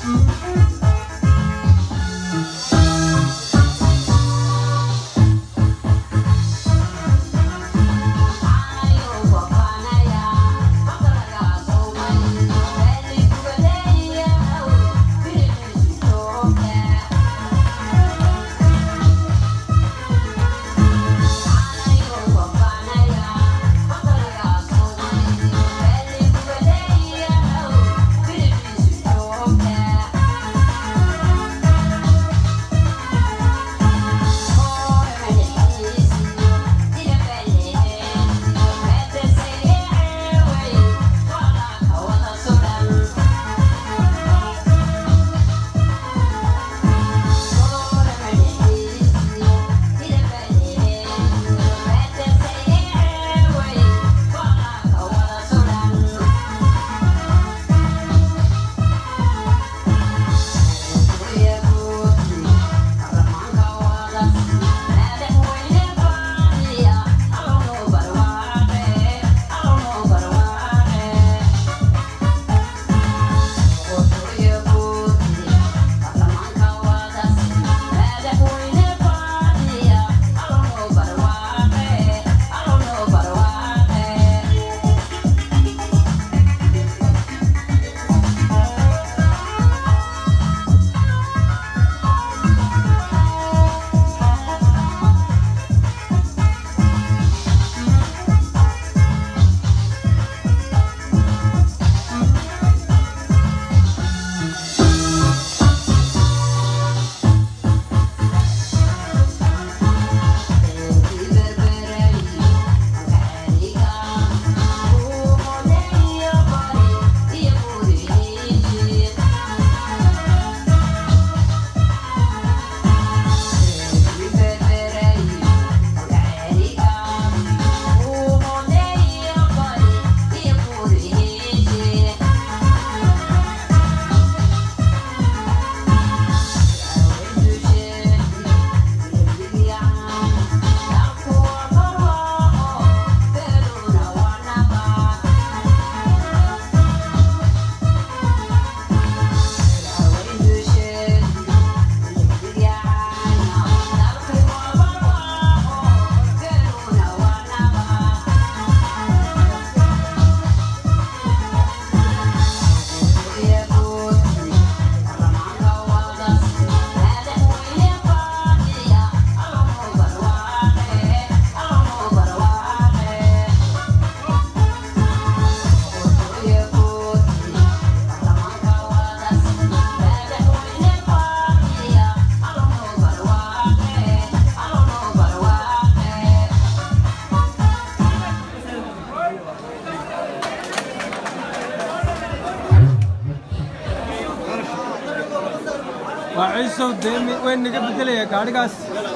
waa ciisow dee mi- way naga bedelaya gaadhigaas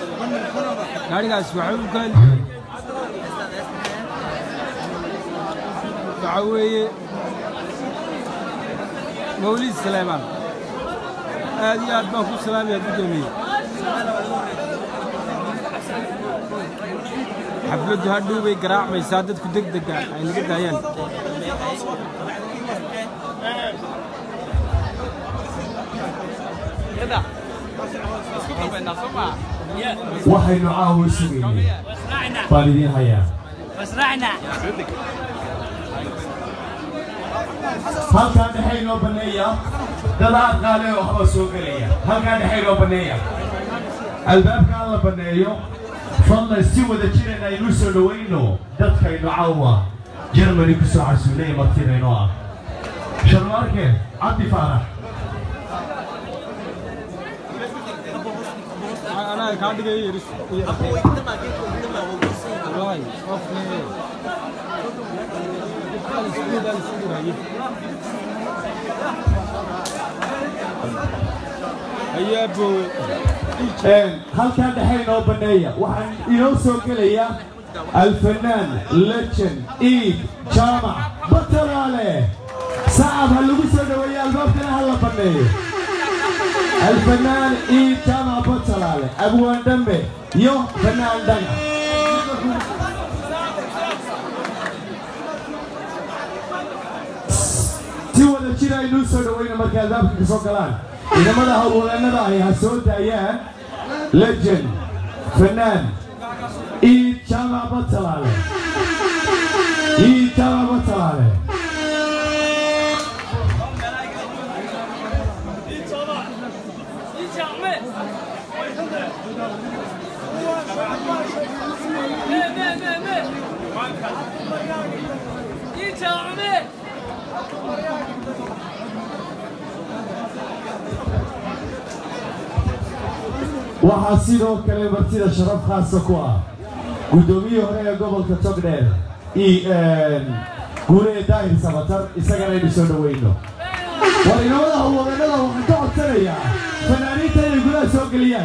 gaadhigaas waxa uu ka waxa weeye mawlid saleymaan aad iyo aad baan ku salaamaya guddoomiye xafladdu hadhow bay garaacmaysaa dadku deg dega ay naga daayaan waxaynu caawa sugaynay baan idiin hayaa halkaa dhexe inoo banneeya dad aad qaale oo waxbaa soo gelaya halkaa dhexe inoo banneeya albaabka aan la banneeyo fadlan si wada jiran aynu soo dhowayno dadkaynu caawa jermani ku soo casuulaya martidaynoo ah sharmaarke cabdi faarax anaa kaa dhigay iris wallahi qofne ayaa boowe halkaa dhexe inoo banneeya waxaan inoo soo gelaya alfanaan legend iid jaamac batalaale sacab ha lagu soo dhoweeya albaabkana ha la banneeyo alfanaan iid jaamac batalaale abwaan dhambe iyo fanaan dhaga si wada jira aynuu soo dhawayna markay albaabka ka soo galaan ciidamada howlwadeennada ay ha soo daayaan legend fanaan iid jaamac batalaale iid jaamac batalaale waxaa sidoo kale martida sharaf khaasa ku ah guddoomiyihii hore ee gobolka togdheer guulee daahir sabatar isagana aynu soo dhawayno war inamada howlwadeennada waxaan ka codsanayaa fanaaniinta inay gudaha soo geliyaan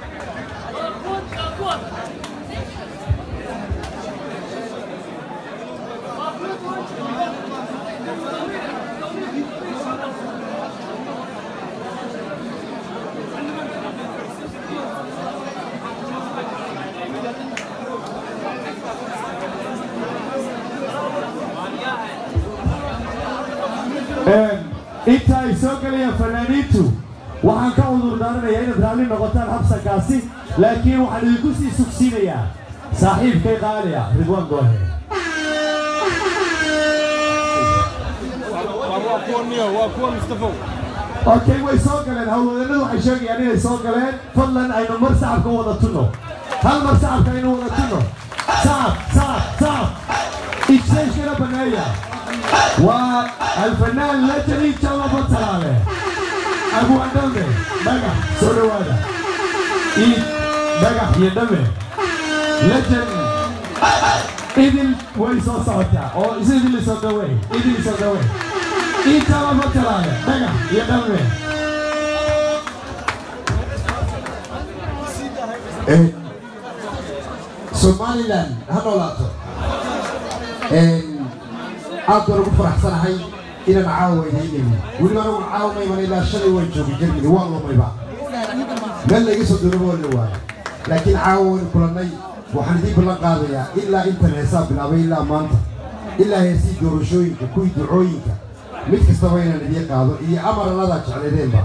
inta ay soo gelayaan fanaaniintu waxaan ka cudur daaranayaa inaad raalli noqotaan habsankaasi laakiin waxaan idinku sii sugsiinayaa saaxiibkay qaaliya ridwaan goohe waa kuwa niyo waa kuwa mustafow okay way soo galeen howlwadeennadu waxay sheegayaan inay soo galeen fadlan aynu mar sacabka wada tunno hal mar sacabka aynu wada tunno sacab sacab sacab ijtayshkana baneeya waa alfanaan lejani jalaba talaale abu andame dhagax soo dhowaada iid dhagax iyo dhame lejan idil way soo socotaa oo is idil isoo dhawey idil isoo dhawey iid jalaba talaale dhagax iyo dhame somalilan ha noolaato aad baan ugu faraxsanahay inaan caawa idiinayno weliba anagu caawamayban ilaa shalay waan joogay germany waan lumayba meel layga soo doonaba waa la waayo laakiin caawa waynu kulannay waxaan idiin ballan qaadayaa ilaa intan heesaa bilaabay ilaa maanta ilaa heesii doorashooyinka kuwii ducooyinka mid kastaba inaan idiin qaado iyo amaranadaa jeclaydeenba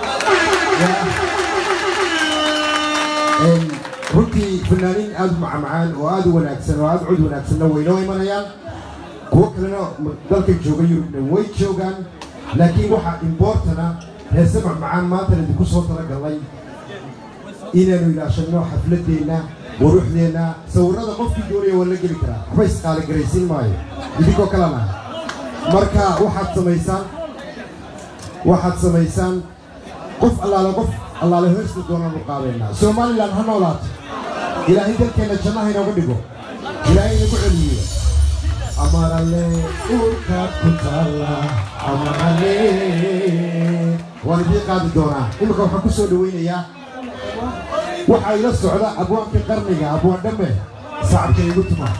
runtii fanaaniin aad u macmacaan oo aad u wanaagsan oo aad cod wanaagsanna waynoo imanayaan kuwo kalena dalka jooga yurubna way joogaan laakiin waxaa imboortana heese macmacaan maantana idinku soo talagalnay inaanu ilaashanno xafladeenna quruxdeenna sawirrada qofkii doonaya waa la geli karaa waxba isqaaligaraysiin maayo idinkoo kalena marka waxaad samaysaan waxaad samaysaan qof allaale qof allaale heesta doonaanu qaadaynaa somalilan ha noolaato ilaahay dalkeenna jannaha inooga dhigo ilaahay inagu celiyo amarale urka ku taalla amarale waan idiin qaadi doonaa imika waxaan ku soo dhawaynayaa waxaa ila socda abwaankii qarniga abwaan dhamme sacabka igu tuma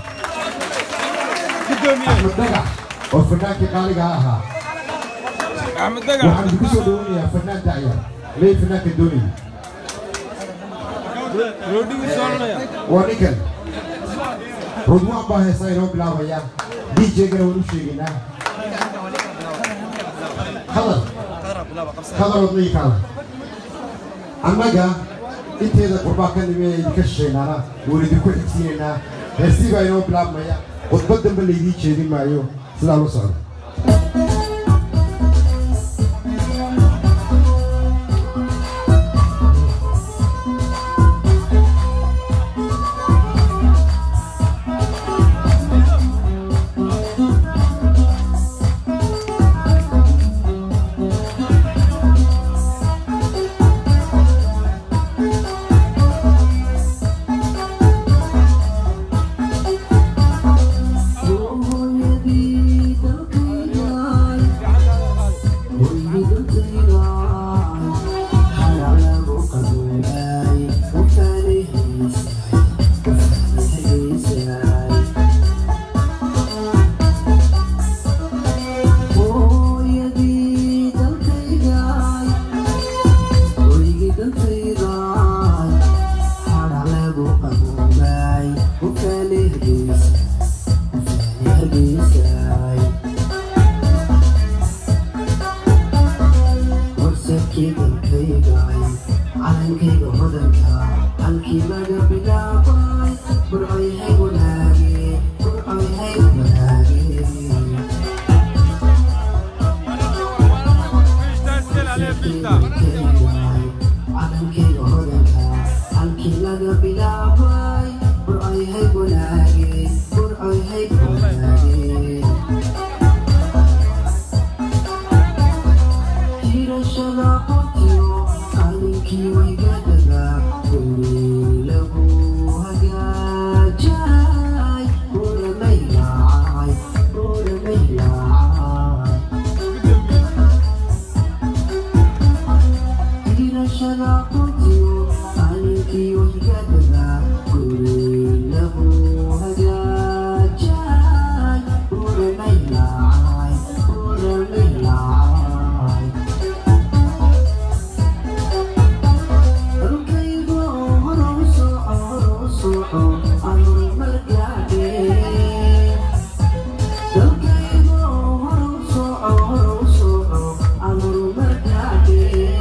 axmed dhagax oo fanaankii qaaliga ahaa axmed dagax waxaan idinku soo dhawaynayaa fanaan da'yar lee fanaanka doonaya roodhigu soo cunaya waa ninkan rudwaan baa heesaa inoo bilaabaya djgana waan u sheegaynaa hadal hadal wadnii kaada annaga inteeda qurbaa ka nimi ee idinka shishaynaana waan idinku xigsiinaynaa heestii baa inoo bilaabmaya khudbad dambe laydii jeedin maayo sidaa la socda hooyadii dalka halkii dalkaygay calankayga hodanka halkii laga bilaabay burcoyhay wanaage burcoyhay wanaage calankayga hodanka halkii laga bilaabay burcoyhay wanaage burcoyhay wanaage jirashada qontiyo calinkii waygadada guri lagu hagaajay buramay laacay buramay laacay jirashada qontiyo calinkii waygadada guri lagu hagaajay buramay laacay buramay laacay Dalkaygu hore u soco, hore u soco, aan horumar gaadhay. Dalkaygu hore u soco, hore u soco, aan horumar gaadhay.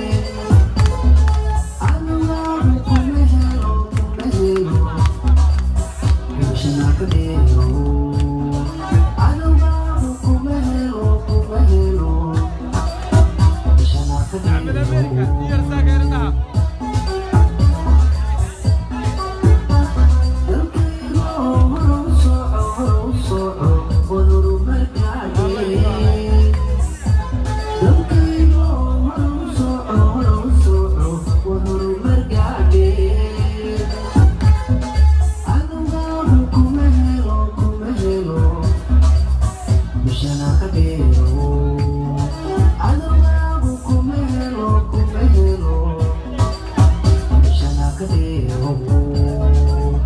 Adawaagu kuma helo, kuma helo, meeshana ka dheero. Adawaagu kuma helo, kuma helo, meeshana ka dheero. Oh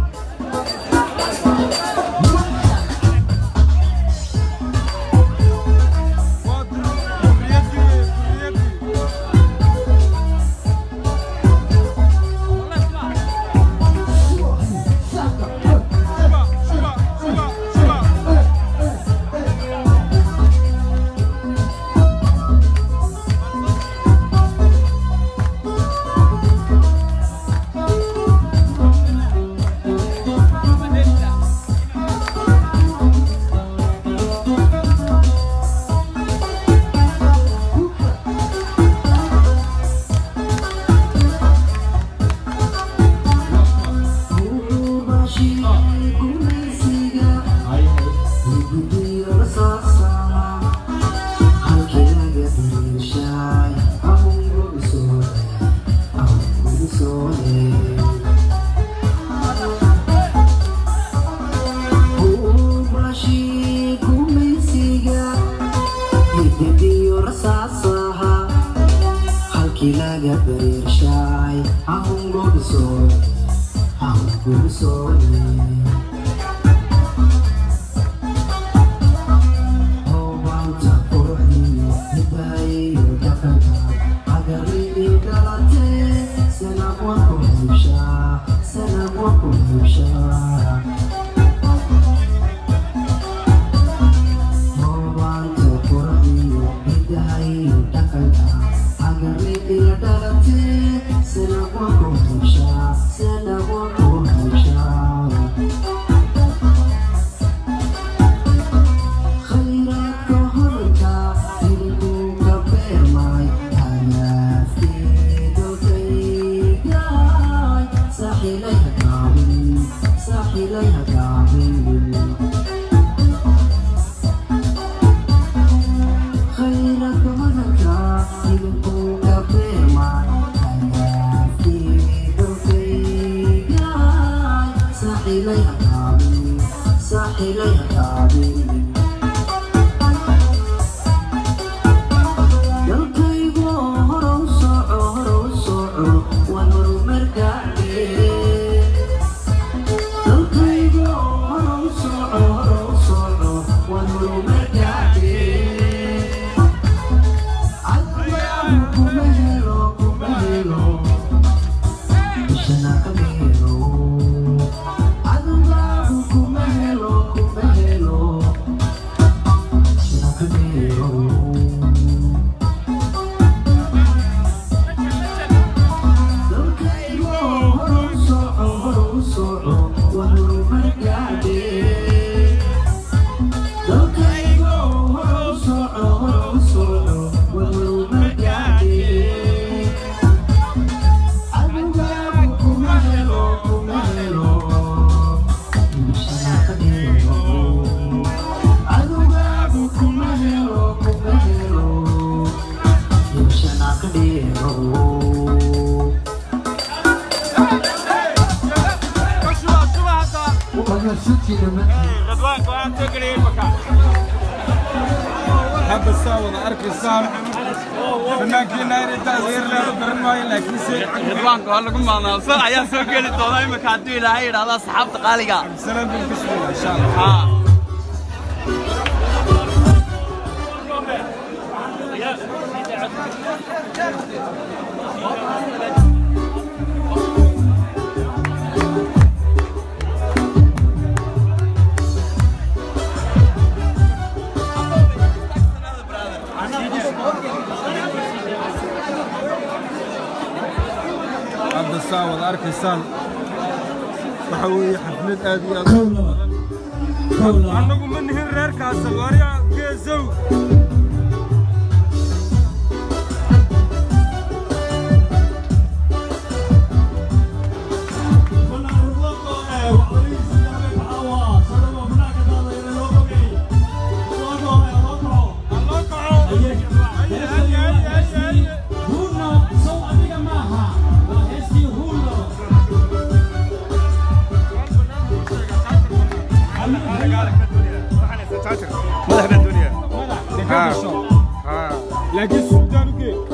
Laga bershay, ahun gobiso, ahun gobiso. khayraadka hodanka hilibka beermay hanaafkii dalkaygay saaxilay hagaabin saaxilay hagaabin khayraadka hodanka hilibka beermay hanaafkii dalkaygay saaxilay hagaabin saaxilay hagaabin dalkaygu hore u soco hore u soco waan horumar gaadhay dalkaygu hore u soco hore u soco waan horumar gaadhay cadawaagu kuma helo kuma helo ishana ka helo cadawaagu kuma helo kuma helo ishana ka helo dheerow hadda saa wada arkaysaan fannaankiina inay taageernaado garan maayo laakiinse ridwaanka waa lagu maamaalsan ayaa soo geli doona imika hadduu ilaahay yidhaahdo asxaabta qaaliga salaan baan ka sugaya insha allah haa hadda saa wada arkaysaan waxa weeye xaflad aad iyo aad u badan annagu ma nihin reerkaasa waarya geesow Alloo kaco Ay, ay, ay, ay, ay. laakiin sultaan u gee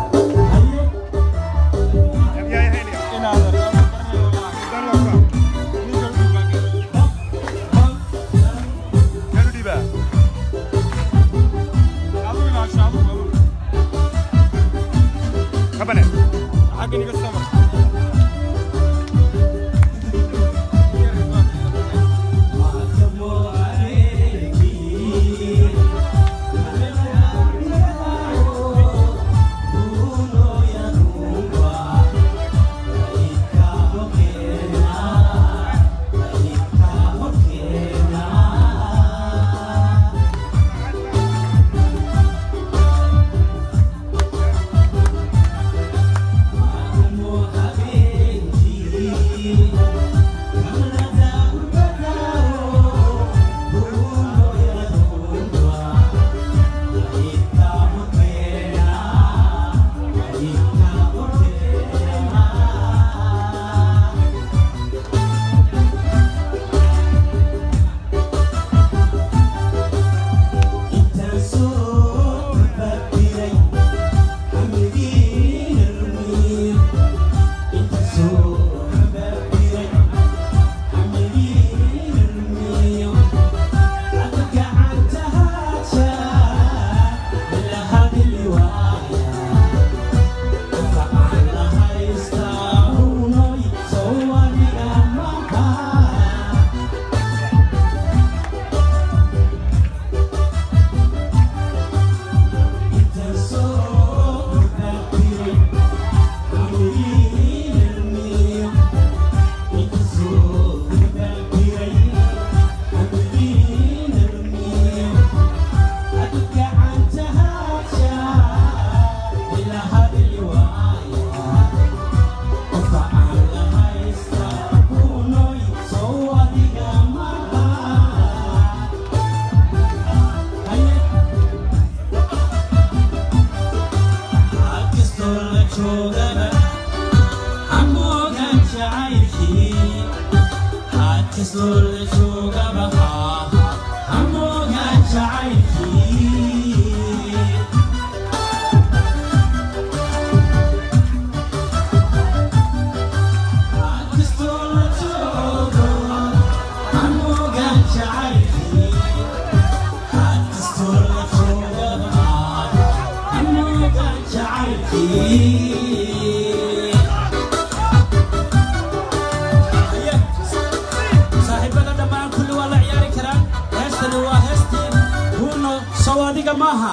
saaxiibada dhammaan kulli waa la ciyaari karaan heestani waa heestii huuno sow adiga maaha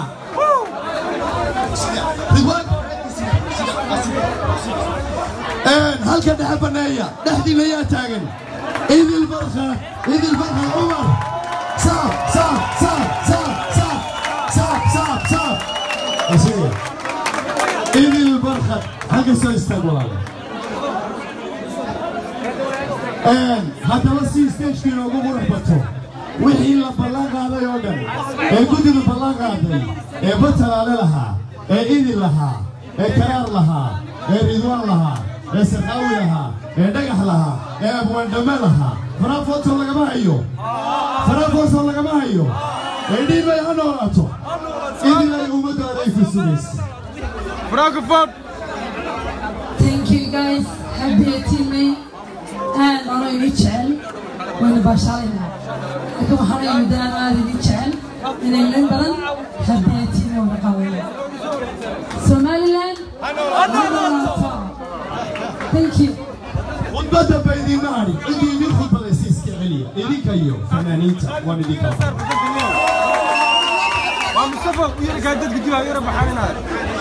halka dhexe baneeya dhexdiina yaa taagan idil barka idil barka cumar saaf saaf saaf saaf saaf saaf saaf saaf asiga idil barka halka soo istaag walaale haddaba si stagekii inoogu qurux bato wixii la ballan qaaday oo dhan ee guddidu ballan qaaday ee batalaale lahaa ee idil lahaa ee karaar lahaa ee ridwaan lahaa ee sakaawi lahaa ee dhagax lahaa ee abwaandhame lahaa faraafootoo lagama hayo faraafootoo lagama hayo ee dhiibay ha noolaato idinay ummaddaada ay ku sugaysa Frankfurt. Thank you guys. Happy teammate. And أنا إني جعل وأنا بشارنا. لكن وحنا يمدنا أنا إني جعل من إنجلند بلن happy teammate وأنا قوي. Somaliland. Thank you. khudbadda ba idiinma hadhin cidii idin khudbadaysa iska celiya idinka iyo fanaaniinta waan idinka waa mustafa u yarkaa dadka dib yara baxaaninaaya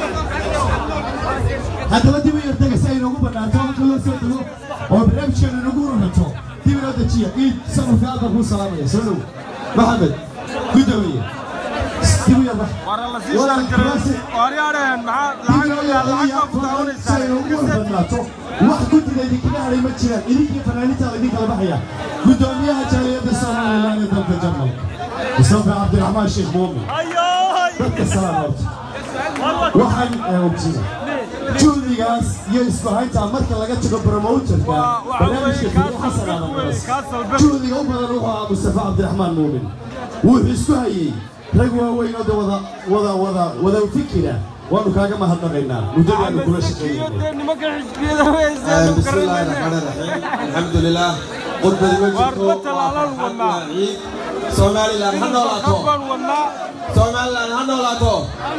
haddaba dib u yartaga si ay noogu banaanto halka loo soo dego oo barnaamijkeena nagu rurato dib inoo dejiya iid sanadka aadba kuu salaamaya soo dhow maxamed gudoomiye dib u yarbax wara la sii shaanjaray waaryaadheen maxaa lacag lacag ku daawanaysaa wax guddiga idinkaga hadhay ma jiraan idinkii fanaaniintaada idin kala baxaya gudoomiyaha jaaliyadda somalilan ee dalka jarmalka mustafa cabdiraxmaan sheekh muumin dadka salaam horta waxaan ogjiya juhdigaas iyo isku haynta marka laga tago promoterka barnaamijka fiido xasan aadan juhdiga u badan wuxuu ahaa mustafa cabdiraxmaan muumin wuxuu isku hayey rag waaweyn oo de wada wada wada wada fikira waanu kaaga mahadnaqaynaa muddadaanu kula shaqeynay nimanka xisbiyada weysay بسم الله الرحمن الرحيم الحمد لله قرب الوجه عيد سومالي لان هنولاتو سومالي لان هنولاتو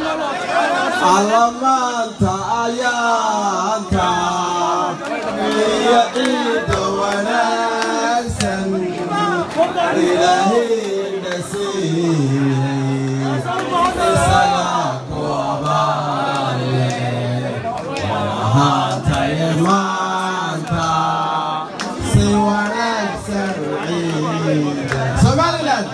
علامات آيانك يا عيد وناسا إلهي نسير إسلاك وبالي هاتي مانتا سوانك سرعيد سومالي لان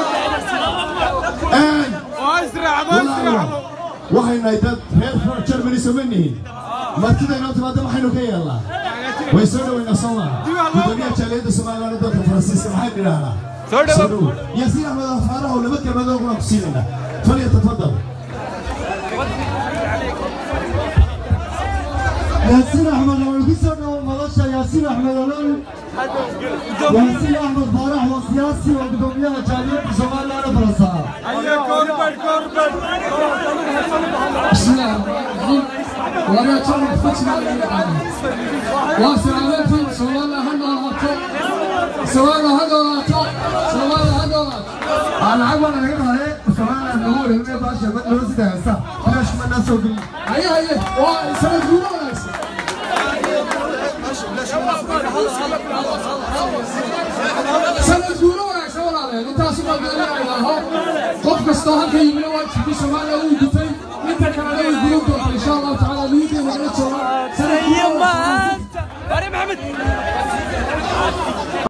waxaynu nahay dad reer far germany soma nihin martida inoo timaada waxaynu ka yeelnaa way soo dhoweynaa soo maha gudoomiyaha jaaliyadda somalilan ee dalka faransiiska maxaynu idhahnaa Soo dhowow. yaasiin axmed afaaraha oo laba kelmadood waan ku siinaynaa falyatafadal ياسين أحمد ويقصر مدرسة ياسين أحمد الأول ياسين أحمد فارح وسياسي وقدومية جالية زمان لا نفرسها بسم الله الرحمن الرحيم وأنا أتوقع فتنة والسلام عليكم سواء هذا وقت سواء هذا وقت سواء هذا وقت أنا عقب أنا هنا هاي وكمان أنا نقول إنه باشا بدل وزد هسا ليش ما الناس وقلي هيا هيا وسنة جورا سنة جورا wanaagsan walaalayaal intaasi baa gaalayaalaho qof kastoo halka yimina waa jirkii soomaaliya uu gutay inta kalena way gudan doonta insha allahu tacaala niyadii nagala jooga sanadkii